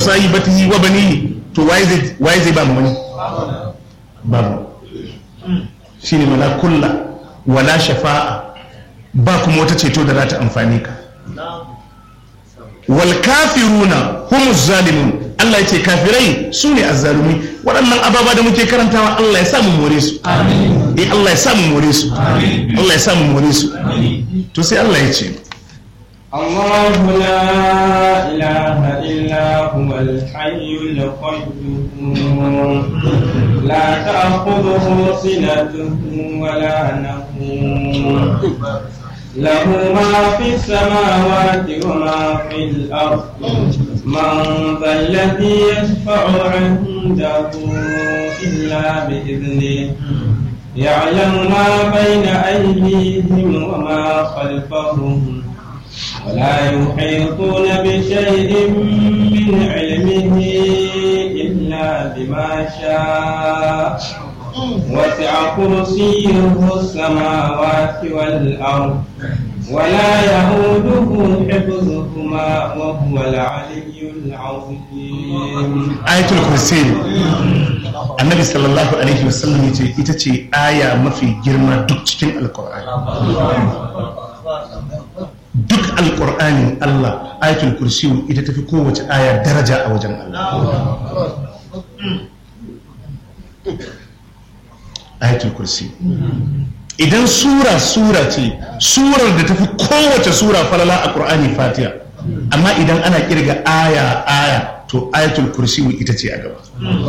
sahibatihi wa banihi to waye zai waye zai ba mu wani babu shine wala kulla wala shafa'a ba kuma wata ceto da za ta amfani ka wal kafiruna humuz zalimun Allah yace kafirai su ne azzalumi waɗannan ababa da muke karantawa Allah ya sa mu more su eh Allah ya sa mu more su Allah ya sa mu more su to sai Allah ya ce الله لا إله إلا هو الحي القيوم لا تأخذه سنة ولا نوم له ما في السماوات وما في الأرض من ذا الذي يشفع عنده إلا بإذنه يعلم ما بين أيديهم وما خلفهم ولا يحيطون بشيء من علمه إلا بما شاء وسع كرسيه السماوات والأرض ولا يؤوده حفظهما وهو العلي العظيم ayatul kursi annabi sallallahu alaihi wasallam yace ita ce aya mafi girma duk cikin alqur'ani duk alqur'anin Allah ayatul kursi ita tafi kowace aya daraja a wajen Allah ayatul kursi idan sura sura ce surar da tafi kowace sura falala a qur'ani fatiha amma idan ana kirga aya aya to ayatul kursi ita ce a gaba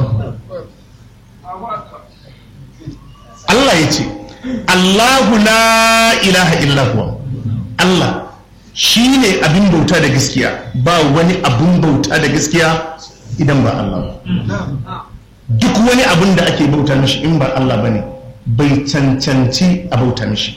Allah ya ce Allahu la ilaha illa huwa Allah shi ne abin bauta da gaskiya ba wani abin bauta da gaskiya idan ba Allah ba duk wani abin da ake bauta mishi in ba Allah ba ne bai cancanci a bauta mishi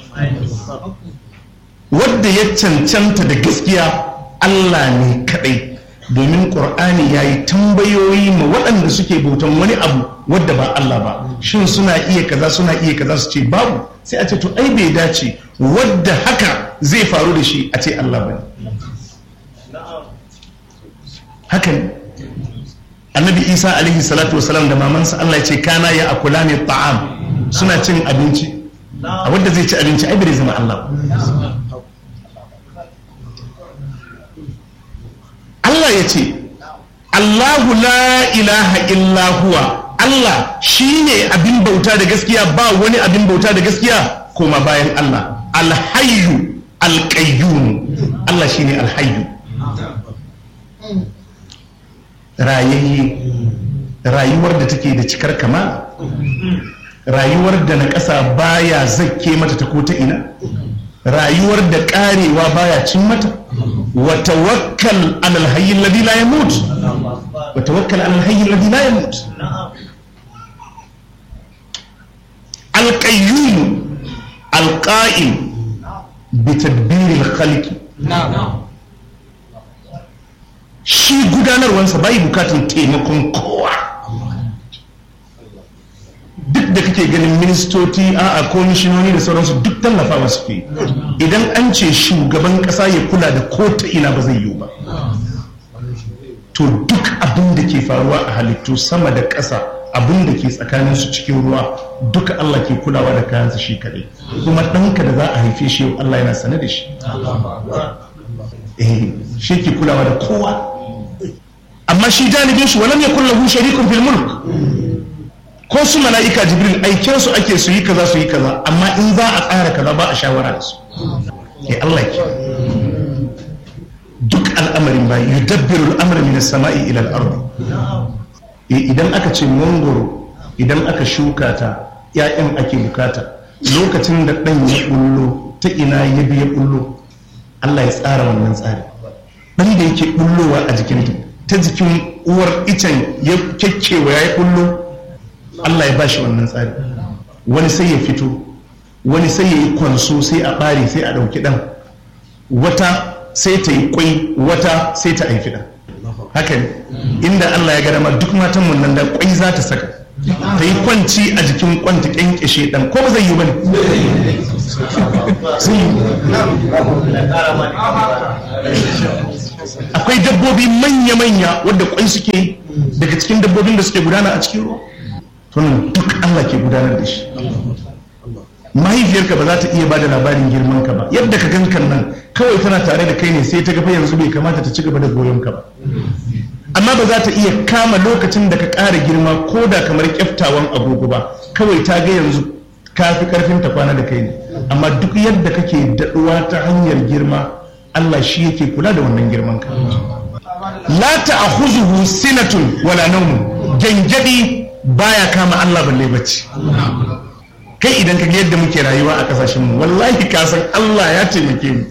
wadda ya cancanta da gaskiya Allah ne kadai domin ƙur'ani ya yi tambayoyi ma waɗanda suke bautan wani abu wadda ba Allah ba shin suna iya kaza suna iya kaza su ce babu sai a ce to ai bai dace wadda haka zai faru da shi a ce Allah ba haka ne annabi isa alaihi salatu wasalam da mamansa Allah ya ce kana ya akula ne ta'am suna cin abinci a wadda zai ci abinci ai bai zama Allah ba Allah ya ce Allahu la ilaha illa huwa Allah shi ne abin bauta da gaskiya ba wani abin bauta da gaskiya koma bayan Allah alhayyu alƙayyum Allah shi ne alhayyu rayayye rayuwar da take da cikar kama rayuwar da na ƙasa baya zakke mata ta ko ta ina rayuwar da ƙarewa baya cin mata wa tawakkal alal hayyin ladhi la yamut wa tawakkal alal hayyin ladhi la yamut القيوم القائم بتدبير الخلق shi gudanarwansa bai bukatun taimakon kowa duk da kake ganin ministoci a komishinoni da sauransu duk tallafawa suke idan an ce shugaban kasa ya kula da ko ta ina ba zai yiwu ba to duk abin da ke faruwa a halittu sama da ƙasa abin da ke tsakanin su cikin ruwa duka Allah ke kulawa da kayansa shi kaɗai kuma ɗanka da za a haife shi yau Allah yana sane da shi eh shi ke kulawa da kowa amma shi janibin shi walam yakul lahu sharikun fil mulk ko su mala'ika jibril aikin su ake su yi kaza su yi kaza amma in za a tsara kaza ba a shawara da su eh Allah ke duk al'amarin ba yudabbiru al'amra min as-sama'i ila al-ardi idan aka ce mangoro idan aka shuka ta ‘ya'yan ake bukata lokacin da ɗan ya ɓullo ta ina ya biya ɓullo Allah ya tsara wannan tsari ɗan da yake ɓullowa a jikinta ta jikin uwar icen ya kyakkewa ya yi ɓullo Allah ya bashi wannan tsari wani sai ya fito wani sai ya yi kwanso sai a ɓare sai a ɗauki ɗan wata sai ta yi kwai wata sai ta haifi ɗan haka ne inda Allah ya ga dama duk matan mun nan da kwai za ta saka ta yi kwanci a jikin kwanta kyankyashe dan ko ba zai yi bane sai akwai dabbobi manya-manya wadda kwai suke yi daga cikin dabbobin da suke gudana a cikin ruwa tunan duk Allah ke gudanar da shi mahaifiyarka ba za ta iya bada labarin girman ka ba yadda ka gankan nan kawai tana tare da kai ne sai ta gafa yanzu bai kamata ta ci gaba da goyon ka ba amma ba za ta iya kama lokacin da ka ƙara girma ko da kamar kyaftawan agogo ba kawai ta ga yanzu ka fi karfin ta kwana da kai ne amma duk yadda kake daɗuwa ta hanyar girma Allah shi yake kula da wannan girman ka la ta'khuzuhu sinatun wala nawm gangadi baya kama Allah balle bacci kai idan ka ga yadda muke rayuwa a kasashen mu wallahi ka san Allah ya taimake mu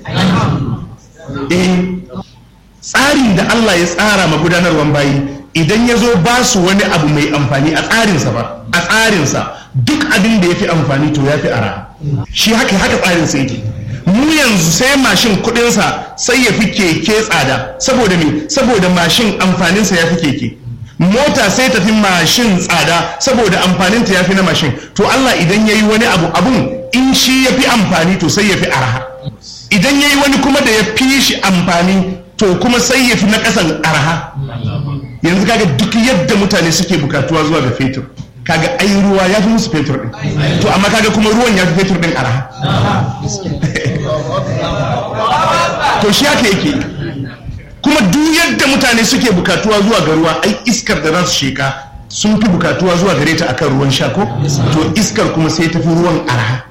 eh tsarin da Allah ya tsara ma gudanarwan bayi idan ya zo ba su wani abu mai amfani a tsarinsa ba a tsarinsa duk abin da ya fi amfani to ya fi ara shi haka haka tsarinsa yake mu yanzu sai mashin kudinsa sai ya fi keke tsada saboda me saboda mashin amfaninsa ya fi keke mota sai tafi mashin tsada saboda amfaninta ya fi na mashin to Allah idan ya yi wani abu abun in shi ya fi amfani to sai ya fi arha idan ya yi wani kuma da ya fi shi amfani to kuma sai ya fi na ƙasan arha yanzu kaga duk yadda mutane suke bukatuwa zuwa ga fetur kaga ai ruwa ya fi musu fetur din to amma kaga kuma ruwan ya fi fetur din arha to shi haka yake kuma duk yadda mutane suke bukatuwa zuwa ga ruwa ai iskar da za su sheka sun fi bukatuwa zuwa gare ta akan ruwan sha ko to iskar kuma sai tafi ruwan arha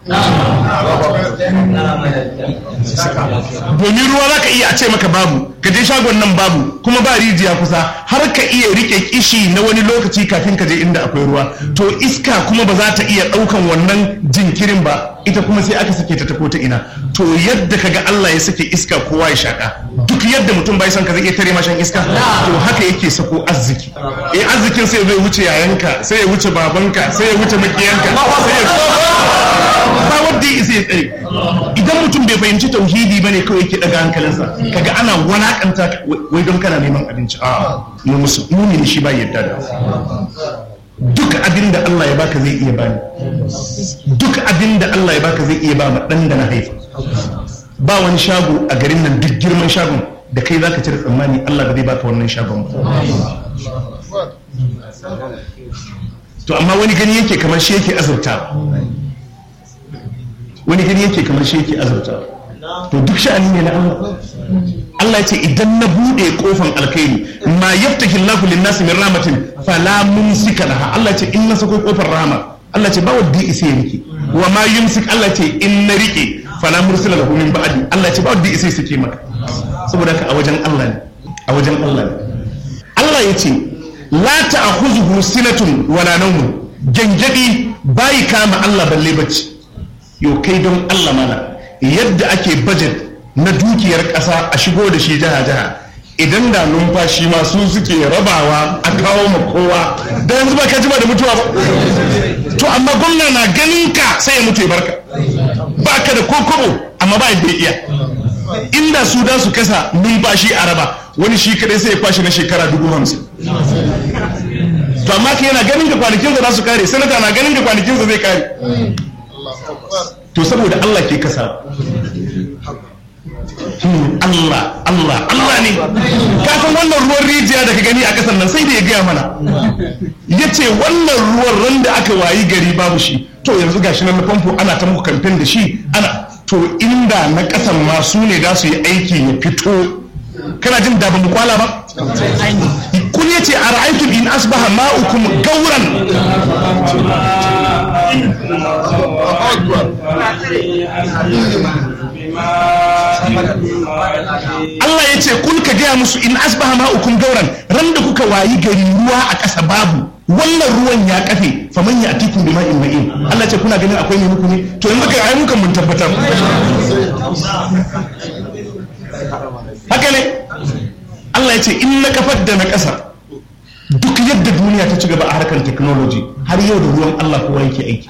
domin ruwa za ka iya a ce maka babu ka je shagon nan babu kuma ba rijiya kusa har ka iya rike kishi na wani lokaci kafin ka je inda akwai ruwa to iska kuma ba za ta iya ɗaukan wannan jinkirin ba ita kuma sai aka sake ta ta ta ina to yadda ka ga Allah ya sake iska kowa ya shaka duk yadda mutum bai san ka zai iya tare mashan iska to haka yake sako arziki eh arzikin sai zai wuce yayanka sai ya wuce babanka sai ya wuce makiyanka sai ya ba wanda ya isa ya tsare idan mutum bai fahimci tauhidi bane kawai yake daga hankalinsa kaga ana walakanta wai don kana neman abinci a mu musu mumini shi ba yadda da duk abin da Allah ya baka zai iya bani duk abin da Allah ya baka zai iya ba ma dan da na haifa ba wani shago a garin nan duk girman shagon da kai zaka cire tsammani Allah ba zai baka wannan shagon ba to amma wani gani yake kamar shi yake azurta wani gani yake kamar shi yake azurta to duk sha'ani ne na Allah Allah ya ce idan na bude kofan alkhairi ma yaftahi Allahu lin-nasi min rahmatin fala mumsika laha Allah ya ce in na sako kofar rahama Allah ya ce ba wanda isa ya rike wa ma yumsik Allah ya ce in na rike fala mursila lahu min ba'di Allah ya ce ba wanda isa ya sake maka saboda ka a wajen Allah ne a wajen Allah ne Allah ya ce la ta'khuzuhu sinatun wala nawmun gangadi bai kama Allah balle bacci yo kai don Allah mana yadda ake budget na dukiyar ƙasa a shigo da shi jiha-jiha idan da numfashi ma su suke rabawa a kawo ma kowa da yanzu ba ka jima da mutuwa ba to amma gwamna na ganin ka sai ya mutu ya barka ba ka da kokobo amma ba yadda iya inda su da su kasa numfashi a raba wani shi kadai sai ya kwashe na shekara dubu hamsin to amma ka yana ganin ka kwanakinsa za su kare sanata na ganin ka kwanakinsa zai kare to saboda Allah ke kasa Allah Allah Allah ne kafin wannan ruwan rijiya da ka gani a kasan nan sai da ya gaya mana ya ce wannan ruwan ran da aka wayi gari babu shi to yanzu gashi nan na famfo ana ta muku kamfen da shi ana to inda na kasan ma su ne za su yi aiki ya fito kana jin da mu kwala ba kun ya ce a ra'aitum in asbaha ma'ukum gauran Allah ya ce kun ka gaya musu in asbaha ma'ukum gauran ran da kuka wayi gari ruwa a ƙasa babu wannan ruwan ya kafe faman ya atikum bima in ma'in Allah ce kuna ganin akwai ne muku ne to yanzu kai ai mukan mun tabbatar haka ne Allah ya ce in na kafar da na ƙasa duk yadda duniya ta ci gaba a harkar technology har yau da ruwan Allah kowa yake aiki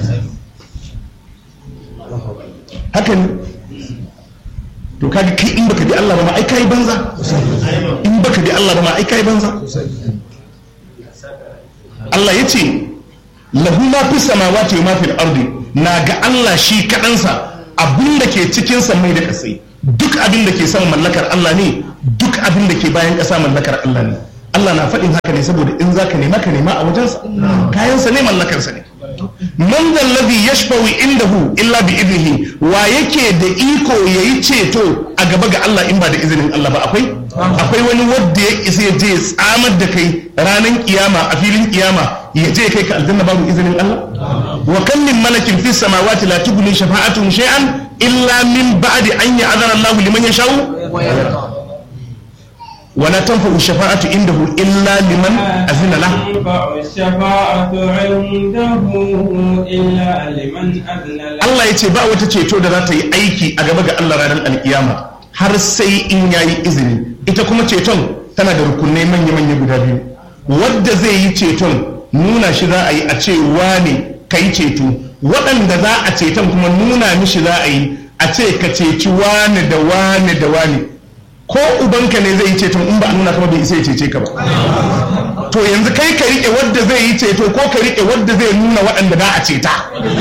haka ne to kaga kai in baka bi Allah ba ma ai kai banza in baka bi Allah ba ma ai kai banza Allah ya ce lahu ma fi samawati wa ma fil ardi na ga Allah shi kadansa abin da ke cikin mai da kasai duk abin da ke son mallakar Allah ne duk abin da ke bayan ƙasa mallakar Allah ne Allah na faɗin haka ne saboda in za ka nema ka nema a wajensa kayansa ne mallakarsa ne man zallazi yashfa'u indahu illa bi idnihi wa yake da iko yayi ceto a gaba ga Allah in ba da izinin Allah ba akwai akwai wani wanda ya isa ya je ya tsamar da kai ranar kiyama a filin kiyama ya je kai ka aljanna babu izinin Allah wa kan min malakin fis samawati la tughni shafa'atuhum shay'an illa min ba'di an ya'zana Allah liman yasha'u ولا تنفع الشفاعة عنده إلا لمن أذن له تنفع الشفاعة عنده إلا لمن أذن له Allah ya ce ba wata ceto da za ta yi aiki a gaba ga Allah ranar alkiyama har sai in ya yi izini ita kuma ceton tana da rukunai manya-manya guda biyu wadda zai yi ceton nuna shi za a yi a ce wane ka yi ceto waɗanda za a ceton kuma nuna mishi za a yi a ce ka ceci wane da wane da wane ko ubanka ne zai yi ceton in ba a nuna kama bai isa ya cece ka ba to yanzu kai ka rike wadda zai yi ceto ko ka rike wadda zai nuna waɗanda za a ceta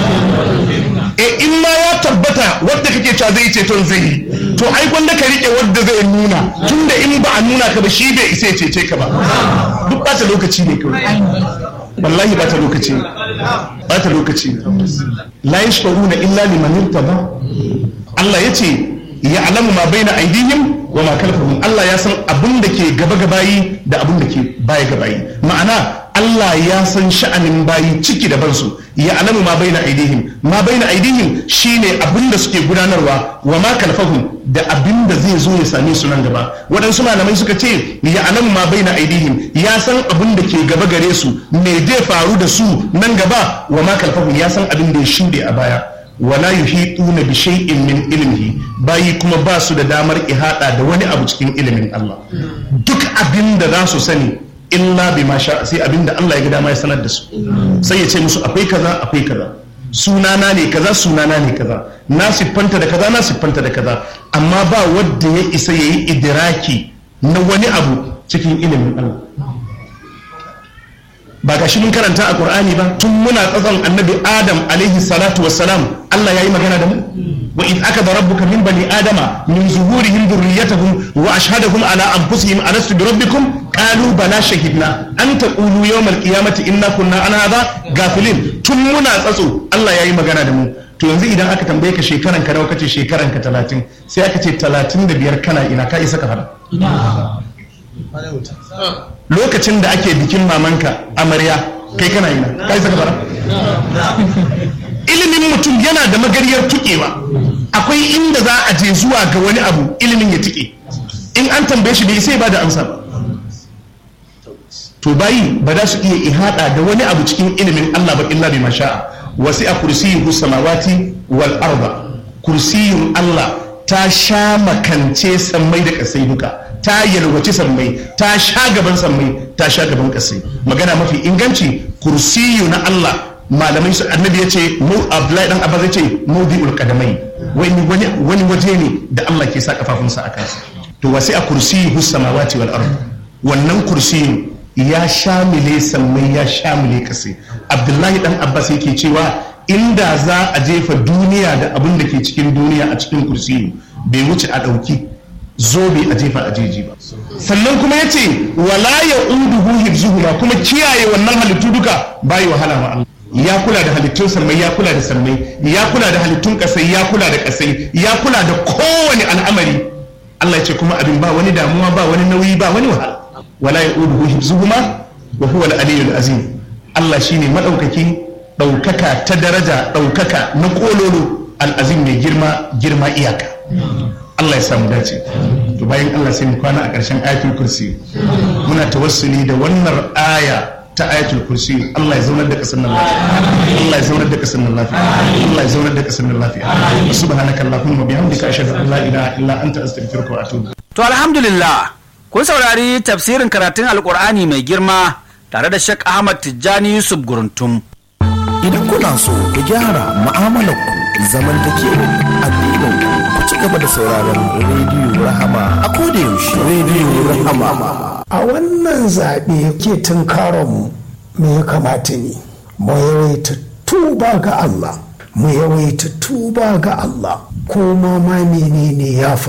e in ma ya tabbata wadda kake cewa zai yi ceton zai yi to ai gwanda ka rike wadda zai nuna tunda in ba a nuna ka ba shi bai isa ya cece ka ba duk bata lokaci ne kawai wallahi bata lokaci ne bata lokaci ne la yashfa'una illa liman irtada Allah yace ya alamu ma baina aidihim wa ma kalfahum Allah ya san abin da ke gaba gabayi da abin da ke baya gabayi ma'ana Allah ya san sha'anin bayi ciki da bansu ya alamu ma baina aidihim ma baina aidihim shine abin da suke gudanarwa wa ma kalfahum da abin da zai zo ya same su nan gaba waɗansu malamai suka ce ya alamu ma baina aidihim ya san abin da ke gaba gare su me zai faru da su nan gaba wa ma kalfahum ya san abin da ya shuɗe a baya wala yuhituna bi shay'in min ilmihi bayi kuma ba su da damar ihada da wani abu cikin ilimin Allah duk abin da za su sani illa bi ma sha sai abin da Allah ya ga dama ya sanar da su sai ya ce musu akwai kaza akwai kaza sunana ne kaza sunana ne kaza na siffanta da kaza na siffanta da kaza amma ba wanda ya isa yayi idiraki na wani abu cikin ilimin Allah ba ga shi mun karanta a Qur'ani ba tun muna tsatson annabi Adam alaihi salatu wassalam Allah yayi magana da mu wa id akada rabbuka min bani adama min zuhurihim dhurriyyatahum wa ashhadahum ala anfusihim alastu bi rabbikum qalu bala shahidna an taqulu yawmal qiyamati inna kunna an hadha gafilin tun muna tsatso Allah yayi magana da mu to yanzu idan aka tambaye ka shekaran ka nawa kace shekaran ka 30 sai aka ce 35 kana ina ka isa ka fara lokacin da ake bikin mamanka amarya kai kana yana kai saka bara ilimin mutum yana da magariyar tukewa akwai inda za a je zuwa ga wani abu ilimin ya tuke in an tambaye shi bai sai ba da amsa ba to bayi ba za su iya ihada da wani abu cikin ilimin Allah ba illa bi masha'a wasi a kursiyuhu samawati wal arda kursiyun Allah ta sha makance sammai da kasai duka ta yalwaci sammai ta sha gaban sammai ta sha gaban kasai magana mafi inganci kursiyu na Allah malamai su annabi ya ce mu abdullahi dan abbas ya ce mawdi'ul qadamai wani wani wani waje ne da Allah ke sa kafafunsa a kansa to wasi a kursiyuhu samawati wal ard wannan kursiyu ya shamile sammai ya shamile kasai abdullahi dan abbas yake cewa inda za a jefa duniya da abin da ke cikin duniya a cikin kursiyu bai wuce a ɗauki zobe a jefa a jeji ba sannan kuma ya ce wala ya uduhu hibzuhuma kuma kiyaye wannan halittu duka bayi wahala wa Allah ya kula da halittun sammai ya kula da sammai ya kula da halittun kasai ya kula da kasai ya kula da kowane al'amari Allah ya ce kuma abin ba wani damuwa ba wani nauyi ba wani wahala wala ya uduhu hibzuhuma wa huwa al-aliyyul azim Allah shine madaukaki daukaka ta daraja daukaka na kololo al-azim mai girma girma iyaka Allah ya samu dace to bayan Allah sai mu kwana a ƙarshen ayatul kursi muna tawassuli da wannan aya ta ayatul kursi Allah ya zaunar da kasar nan lafiya Allah ya zaunar da kasar nan lafiya Allah ya zaunar da kasar nan lafiya subhanaka allahumma bihamdika ashhadu an la ilaha illa anta astaghfiruka wa atubu to alhamdulillah kun saurari tafsirin karatun alqur'ani mai girma tare da Sheikh Ahmad Tijjani Yusuf Guruntum idan kuna so ku gyara mu'amalarku zamantakewa addinin ku ci gaba da sauraron rediyo rahama a koda yaushe rediyo rahama a wannan zaɓe ke tunkaronmu me ya kamata ne mu yawaita tuba ga Allah mu yawaita tuba ga Allah ko ma ma menene ya faru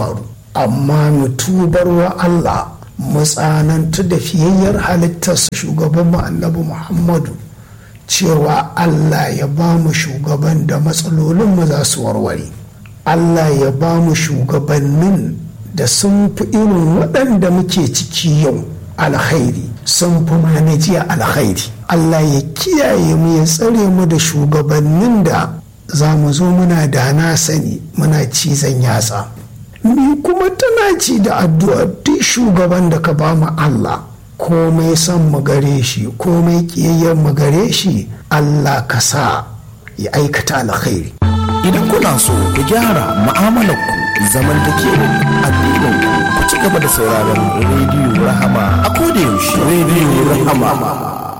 amma mu tubar wa Allah mu tsanantu da fiyayyar halittarsa shugaban mu annabi Muhammadu cewa Allah ya ba mu shugaban da matsalolin mu za su warware Allah ya ba mu shugabannin da sun fi irin waɗanda muke ciki yau alkhairi sun fi mana jiya alkhairi Allah ya kiyaye mu ya tsare mu da shugabannin da za mu zo muna da na sani muna cizon yatsa ni kuma tana ci da addu'a duk shugaban da ka ba mu Allah komai son mu gare shi komai kiyayyen mu gare shi Allah ka sa ya aikata alkhairi Idan kuna so ku gyara mu'amalarku zamantakewa addinin ku ci gaba da sauraron rediyo Rahama a koda yaushe rediyo Rahama.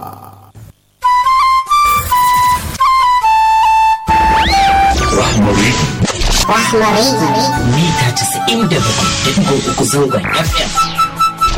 Rahmari Rahmari mita 97.3 zangon FM.